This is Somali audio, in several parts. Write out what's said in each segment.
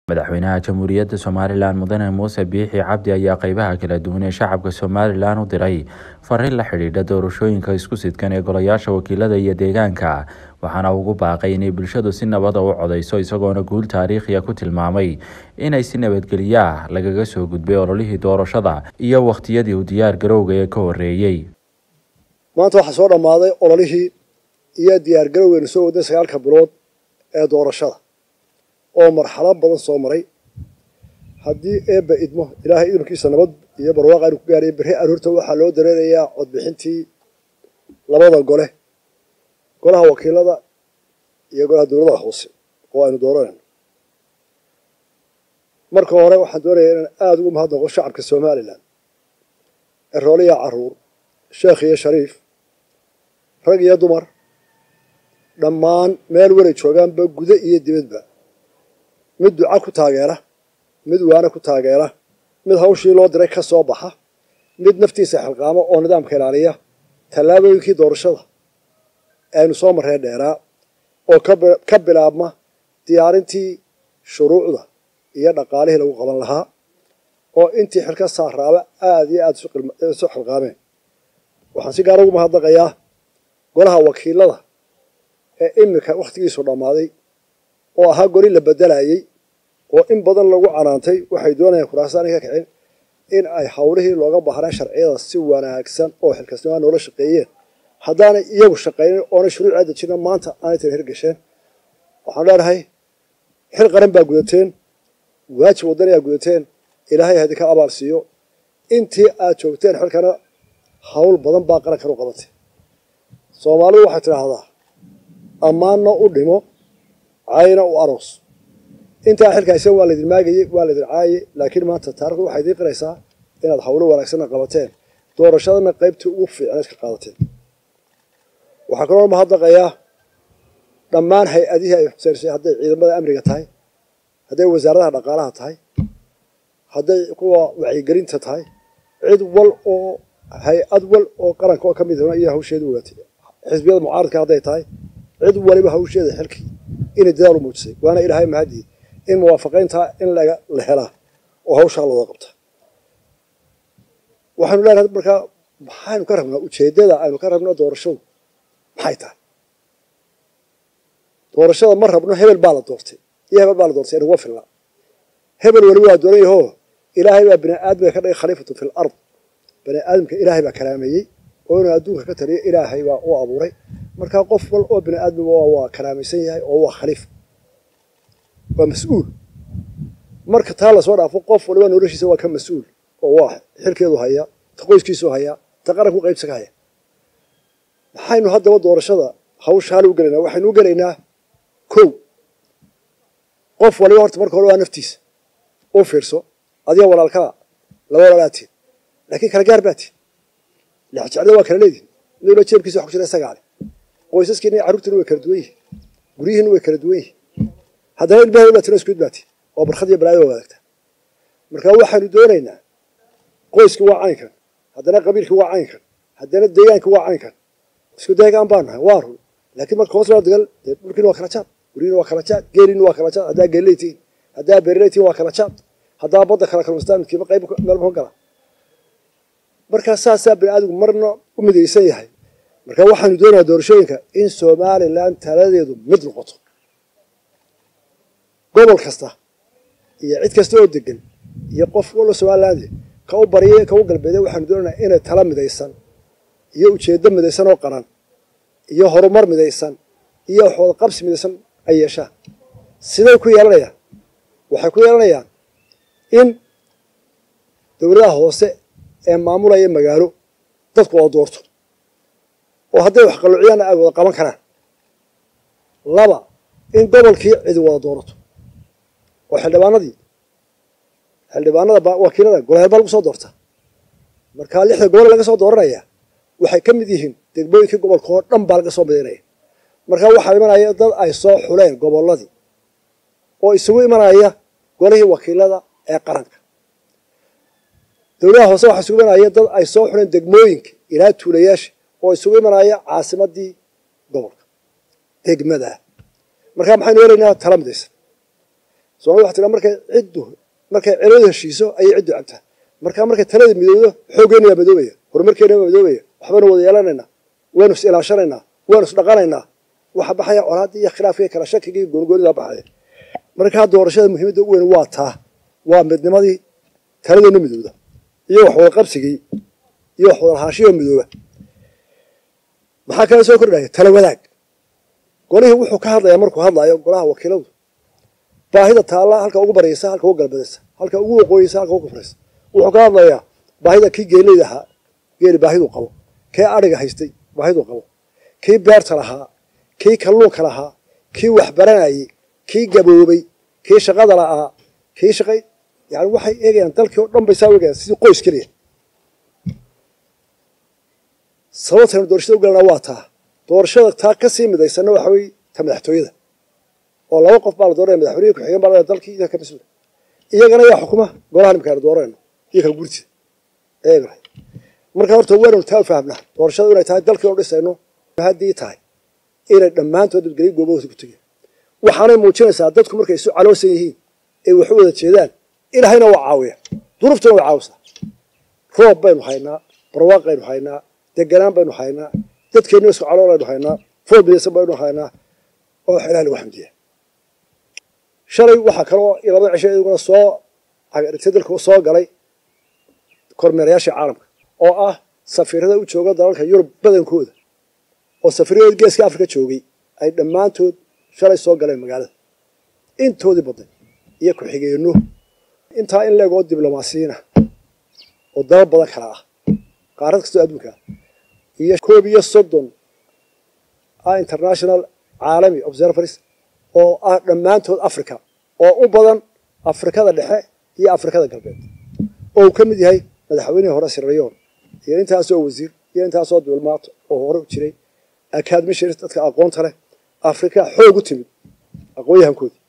madaxweynaha jamhuuriyadda somalilan mudane muuse biixi cabdi ayaa qeybaha kala duwan ee shacabka somalilan u diray fariin la xidhiidha doorashooyinka isku sidkan ee golayaasha wakiilada iyo deegaanka waxaana ugu baaqay inay bulshadu si nabada u codeyso isagoona guul taariikhiya ku tilmaamay inay si nabadgelyaah lagaga soo gudbay ololihii doorashada iyo wakhtiyadii u diyaar garowga ee ka horeeyey maanta waxaa soo dhammaaday ololihii iyo diyaargarowgeenu soo waday sagaalka bilood ee doorashada oo marxalad badan soo maray haddii eebba idmo ilaahay idamkiisa nabad iyo barwaaqa aynu ku gaaraya berri aroorta waxaa loo dareerayaa codbixintii labada gole golaha wakiilada iyo golaha dowladaha hoose oo aynu dooranayno marka hore waxaan doonayaa inaan aada ugu mahadnaqo shacabka somalilan erooliya caruur sheekh iyo shariif rag iyo dumar dhammaan meel waray joogaanba gudo iyo dibadba mid duca ku taageera mid waana ku taageera mid hawshii loo diray ka soo baxa mid naftiisa xilqaamo oo nidaamka ilaaliya tallaabooyinkii doorashada aynu soo marree dheeraa oo ka bilaabma diyaarintii shuruucda iyo dhaqaalihii lagu qaban lahaa oo intii xilka saaraaba aada iyo aada isu xilqaameen waxaan si gaara ugu mahadnaqayaa golaha wakiilada ee iminka wakhtigiisu dhammaaday oo ahaa goli la bedelayey oo in badan lagu canaantay waxay doonayaan kuraasaanay ka kicin in ay howlihii looga baahnaa sharciyada si wanaagsan oo xilkasnimaa noola shaqeeyeen haddaanay iyagu shaqaynin oonay shuruucaa dejina maanta aanay tana hirgasheen waxaan leenahay xil qaran baa gudateen waajib wadanayaa gudateen ilaahay hadinka abaal siiyo intii aad joogteen xilkana hawl badan baa qarankan u qabatay soomaalidu waxay tidhaahdaa ammaanna u dhimo caayna u aroos intaa xilkaaysan waa laydin maagayey waa laydin caayay laakiin maanta taarikhdu waxay idiin qiraysaa inaad hawlo wanaagsanna qabateen doorashadana qaybtii ugu fiicneed ka qaadateen waxaa kaloo mahadnaqayaa dhammaan hay-adihii ay xuseysay hadday ciidamada amniga tahay hadday wasaaradaha dhaqaalaha tahay hadday kuwa wacyigelinta tahay cid wal oo hay-ad wal oo qaranka oo ka mid hona iyo hawsheeda ogaatay xisbiyada mucaaradka hadday tahay cid waliba hawsheeda xilkii inay dadaal u muujisay waana ilaahay mahadii in muwaafaqayntaa in la helaa oo hawshaa looga qabta waxaanu leenahay markaa maxaynu ka rabnaa ujeeddada aynu ka rabno doorashadu maxay tahay doorashada ma rabno hebel baa la doortay iyo hebel baa la doortay inuga filna hebel weliba waa dooran yaho ilaahay baa bini aadamka ka dhigay khaliifatu fi l ard bani aadamka ilaahay baa karaameeyey oo inuu adduunka ka taliyo ilaahay baa u abuuray markaa qof wal oo bini aadmiga waa karaamaysan yahay oo waa khaliif waa mas-uul marka taa lasoo dhaafo qof waliba noloshiisa waa ka mas-uul oo waa xilkeedu hayaa ta qoyskiisu hayaa ta qaranku qaybsa ka haya maxaynu haddaba doorashada hawsha hal u gelaynaa waxaynu u gelaynaa kow qof waliba horta marka hore waa naftiisa u fiirso adiga walaalkaa laba walaalaatiin laakiin kala gaar baatiin lexjeclada waa kala leedihin midwaliba jeebkiisa wax ku jira isagaa leh qoysaskiina iyo carruurtiina way kala duwan yihin guryihiina way kala duwan yihin haddana ilmaha baatin isku mid baati oo barkhad iyo balaaya waa wadaagtaa marka waxaanu doonaynaa qoyskii waa caynkan haddana qabiilkii waa caynkan haddana deegaankii waa caynkan isku deegaan baa nahay waa run laakiin marka hoos loo dagal dee dhulkiina waa kala jaad guryihiina waa kala jaad geeliina waa kala jaad haddaa geeliley tihiin haddaa beeriley tihiin waa kala jaad haddaa badda kala kalmastaan midkiiba qayb meelba ka gala markaa saasaa bini aadamku marna u midaysan yahay marka waxaanu doonayaa doorashooyinka in somalilan taladeedu mid noqoto gobol kasta iyo cid kasta oo degan iyo qof walo somaliland ka u barya ka u galbeeday waxaanu doonaynaa inay tala midaysan iyo ujeeddo midaysan oo qaran iyo horumar midaysan iyo waxwada qabsi midaysan ay yeeshaan siday ku yeelanayaan waxay ku yeelanayaan in dowladaha hoose ee maamulaya magaalo dadku wada doorto oo hadday wax qalluuciyaanna ay wada qaban karaan laba in gobolkii cidi wada doorato oo xildhibaanadii xildhibaanada wakiilada golaheel baa lagu soo doorta markaa lixda gobol laga soo dooranaya waxay ka mid yihiin degmooyinkii gobolka oo dhan baa laga soo midaynaya markaa waxaa imanaya dad ay soo xuleen gobolladii oo isugu imanaya golihii wakiilada ee qaranka dowladaha hoose waxaa isugu imanaya dad ay soo xuleen degmooyinka ilaa tuulayaasha oo isugu imanaya caasimadii gobolka degmada markaa maxaynu helaynaa tala midaysan soomali waxa tiraa markay ciddu markay celadu heshiiso ayay ciddu cabtaa markaa markay talada midowdo xooggeena waa madoobaya horumarkeena waa madoobaya waxbaynu wada yeelanaynaa waynu is ilaashanaynaa waynu is dhaqanaynaa waxa baxaya colaaddii iyo khilaafkii kala shakigii goonigoonidaa baxaya markaa doorashada muhiimadda ugu weyn waa taa waa midnimadii taladeena midowda iyo wax wada qabsigii iyo wax wada lahaanshiyoo midooba maxaa kala soo kordhaya tala wadaag golihii wuxuu ka hadlayaa markuu hadlaayo golaha wakiiladu baahida taalla halka ugu baryaysa halka ugu galbadaysa halka ugu waqooyeysa halka ugu kufraysa wuxuu ka hadlayaa baahida kii geeleyda ahaa geeli baahiduu qabo kii adhiga haystay baahiduu qabo kii beerta lahaa kii kalluunka lahaa kii waxbaranayey kii gaboobay kii shaqada la'aa kii shaqay yani waxay eegayaan dalkii oo dhan bay saa eegayaan sidii qoys keliya sababtaynu doorashada u galana waa taa doorashada taa ka sii midaysanna waxa weye ta madaxtooyada oo laba qof baa la dooranaya madaxweynihi ku-xigeen baa la dalkii iyaga ka mas-uula iyagana yaa xukuma golaha nimkaanu dooranayno iyo kala gurtida eegna marka horta waynanu taa u fahamnaa doorashada inay tahay dalkii oo dhisayno haddii tahay inay dhammaantood dadgelyo goobahooda ku tegeen waxaanay muujinaysaa dadku markay isu caloosan yihiin ay waxu wada jeedaan ilaahayna waa caawiya duruuftuna way caawisaa roob baynu haynaa barwaaq baynu haynaa deganaan baynu haynaa dadkeenna isku calool aynu haynaa fool midaysan baynu haynaa oo wax ilaah lagu xamdiya shalay waxaa kaloo labada cisho iyaguna soo agdhigtay dalka soo galay kormeerayaashii caalamka oo ah safiirada u jooga dalalka yurub badankooda oo safiiradood geeska afrika joogay ay dhammaantood shalay soo galeen magaalada intoodii badnay iyo ku-xigeenno intaa in leegoo diblomaasiyiina oo dalal badan kala ah qaarad kastoo adduunka ah iyo koob iyo soddon ah international caalami observers oo ah dhammaantood africa oo u badan afrikada dhexe iyo afrikada galbeed oo uu ka mid yahay madaxweynihii hore sirrayoon iyo intaasoo wasiir iyo intaasoo diblomaat oo hore u jiray academishans dadka aqoonta leh afrika xoog u timid aqoon-yahankoodii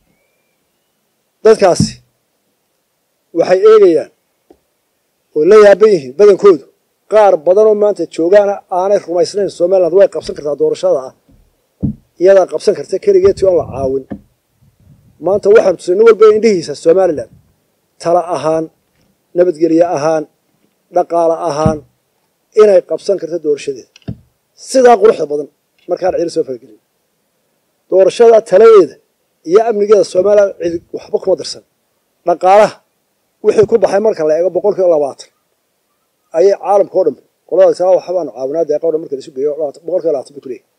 dadkaasi waxay eegayaan oo la yaaban yihiin badankoodu qaar badanoo maanta joogaana aanay rumaysnayn somaliland way qabsan kartaa doorashada ah iyadaa qabsan karta keligeetii oon la caawin maanta waxaanu tusay nin walba indhihiisa somalilan tala ahaan nabadgelye ahaan dhaqaale ahaan inay qabsan karto doorashadeeda sidaa quruxda badan markaan cidi soo faragelin doorashada taladeeda iyo amnigeeda somalilan cidi waxba kuma darsan dhaqaalaha wixii ku baxay marka la eego boqol kiiba labaatan ayay caalamka o dhan qolada saa waxbaanu caawinaa deeqa o dhan marka laisu geeyo boqol kiiba labaatan bay ku leeyahy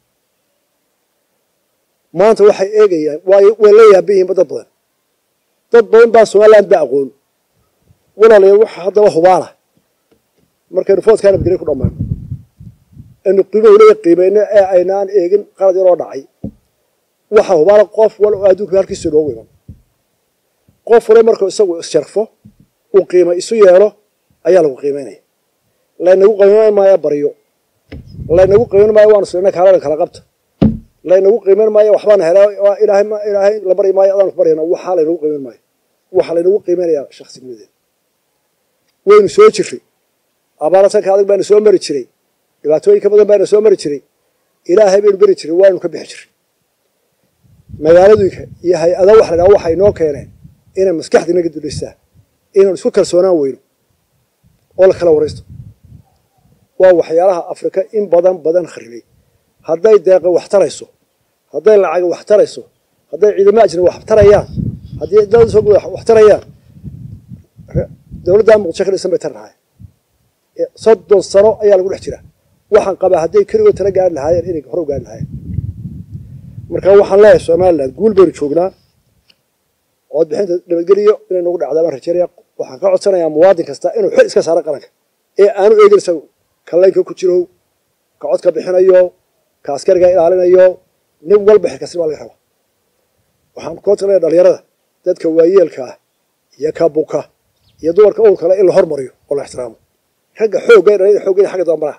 maanta waxay eegayaan way way la yaaban yihiinba dad badan dad badan baa somaliland ba aqoon walaalayaal waxa haddaba hubaala markaynu foodkaa nabadgelyo ku dhammayno aynu qiimahu leeya qiimayno ee aynaan eegin qalad yaroo dhacay waxa hubaala qof wal oo adduunka halkiisa inoogu iman qof wale markuu isagu issharfo uu qiima isu yeelo ayaa lagu qiimaynaya laynagu qiimayn maayo baryo laynagu qiimayn maayo waanu silina kaaladan kala qabta laynagu qiimayn maayo waxbaana hela ilaahay ilaahay la bari maayo adaanu ku baryana waxaa laynagu qiimayn maayo waxaa laynagu qiimaynayaa shaksinimadeeda waynu soo jirray abaaratanka adag baanu soo mari jiray dhibaatooyinka badan baanu soo mari jiray ilaahay baynu beri jiray waanu ka bixi jiray magaaladuyka iyo hay-ada wax la dhaha waxay inoo keeneen inay maskaxda inaga duleystaan inaynu isku kalsoonaan weyno oo la kala waraysto waa waxyaalaha afrika in badan badan kharibay hadday deeqa wax tarayso hadday lacaga wax tarayso hadday ciidamo ajna wax tarayaan haddii dowladda soo guda wax tarayaan dowladda muqdisho ka dhisan bay tar lahaay soddon sano ayaa lagu dhex jiraa waxaan qabaa hadday keligood tala gaari lahaayeen inay hore u gaari lahaayeen marka waxaan leeyahay somaliland guul baynu joognaa cod bixinta nabadgeliyo inay nagu dhacdaa baan rajeynaya waxaan ka codsanayaa muwaadin kasta inuu xil iska saaro qaranka ee aanu eegin isagu kallaynka ku jirow ka cod ka bixinayo ka askariga ilaalinayo nin walba xilkasi baa laga rabaa waxaan ku codsanayaa dhalinyarada dadka waayeelka ah iyo ka buka iyo dumarka ul kale in la hormariyo oo la ixtiraamo ragga xoogga dhalinyada xooggeeda xagga dambaraha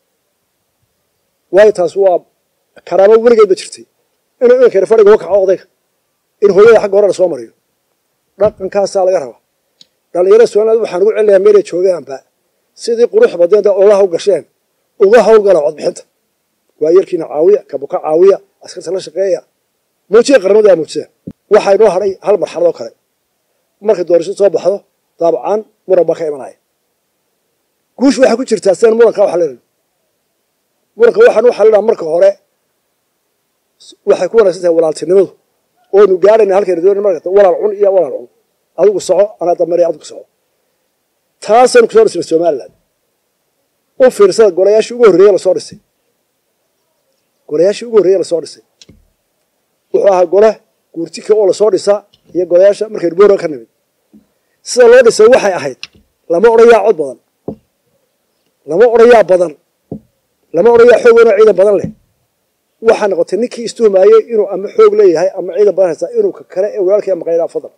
waayo taas waa karaamo weligeed ba jirtay inuu inkani fadhiga uga kaco odayga in hooyada xagga hore la soo mariyo dhaqankaasaa laga rabaa dhalinyarada somaliland waxaan ugu celinayaa meelay joogaanba sidii qurux badeen da olaha u gasheen uga hawlgala codbixinta waayeelkiina caawiya kabuka caawiya askarta la shaqeeya muujiya qaramada aa muujiseen waxaa inoo hadhay hal marxalad oo kale markay doorashada soo baxdo daabcan muran baa ka imanaya guushu waxay ku jirtaa sidaan muranka waxa leedahay muranka waxaan u xalinaa marka hore waxay ku wanaagsan tahay walaaltinimadu oonu gaadhayna halkayna doonay marka walaal cun iyo walaal cun adigu soco anaa dambeeya adigu soco taasaynu kusoo dhisnay somaliland u fiirsada golayaashii ugu horreeye lasoo dhisay golayaashii ugu horreeye lasoo dhisay wuxuu ahaa gole guurtika oo lasoo dhisa iyo golayaasha markaynu boora ka nimid sida loo dhisay waxay ahayd lama odhayaa cod badan lama odhayaa badan lama odhayaa xoog weyn oo ciidan badan leh waxaa noqotay ninkii istuhumaayey inuu ama xoog leeyahay ama ciidan badan haystaa inuu ka kale ee walaalkii maqaynaa fadal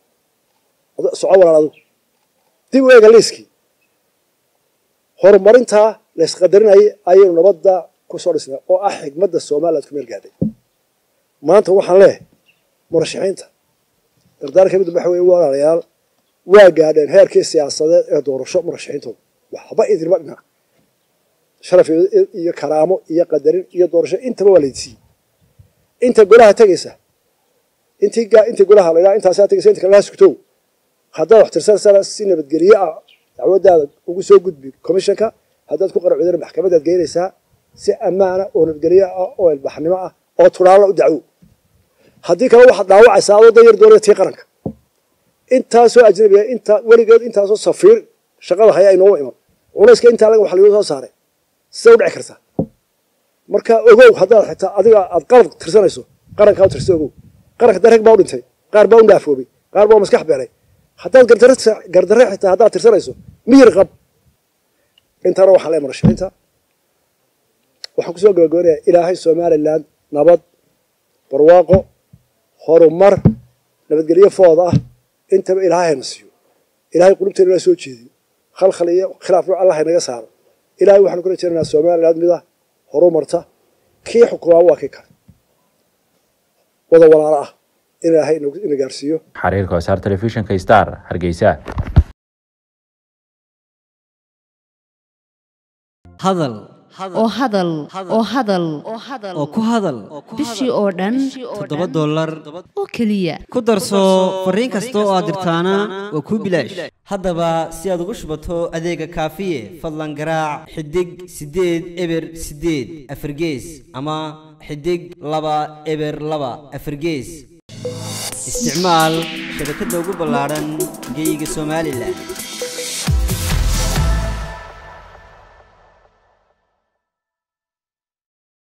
soco walaal adigu dib u eega liiskii horumarintaa laysqadarinayay ayaynu nabadda ku soo dhisnay oo ah xigmadda somaliland ku meel gaadhay maanta waxaan leehay murashaxiinta dardaar ka mid waxa weye walaalayaal waa gaadheen heerkii siyaasadeed ee doorasho murashaxiintooda waxba idinma dhinac sharaf iyo karaamo iyo qadarin iyo doorasho intaba waa laydsiiyey inta golaha tegaysa intii intii golaha la yidhaha intaasaa tegaysa inta kalena sugtow haddaad wax tirsanaysaa si nabadgelye ah dacwadaada ugu soo gudbi commissionka haddaad ku qaracudana maxkamadaad geynaysaa si ammaana oo nabadgelye ah oo ilbaxnimo ah oo tulaala u dacwo haddii kale waxaad dhaawacaysaa adoo dan yar doonaya tii qaranka intaasoo ajnabiga inta weligeed intaasoo safiir shaqada haya inooga iman culayska intaa laga wax lagu soo saaray sida u dhici kartaa marka ogow haddaad xitaa adiga aad qalad tirsanayso qarankaa u tirsa ogow qaranka dareg baa u dhintay qaar baa u dhaafoobay qaar baa u maskax beelay haddaad gardarre xitaa haddaad tirsanayso miyir qab intaana waxaan leehay murashaxiinta waxaan kusoo gabagabanayaa ilaahay somaliland nabad barwaaqo horumar nabadgelyo food ah intaba ilaahay hayna siiyo ilahay qulubteena inaa soo jeediyo khalkhal iyo khilaaf nuuc allah haynaga saaro ilahay waxaanu kula jeernayaa somaliland mid ah horumarta kii xukumaa waa kii kale wada walaalo ah in ilaahay ina gaarsiiyo xariirka wasaar telefishinka star hargeysa hadal oo hadal oo hadal oo ku hadal bishii oo dhan toddoba dollar oo keliya ku darso fariin kasta oo aad dirtaana waa kuu bilaash haddaba si aad ugu shubato adeega kaafiye fadlan garaac xidig siddeed eber siddeed afargees ama xidig laba eber laba afargees isticmaal shabakadda ugu ballaadhan geyga somalilan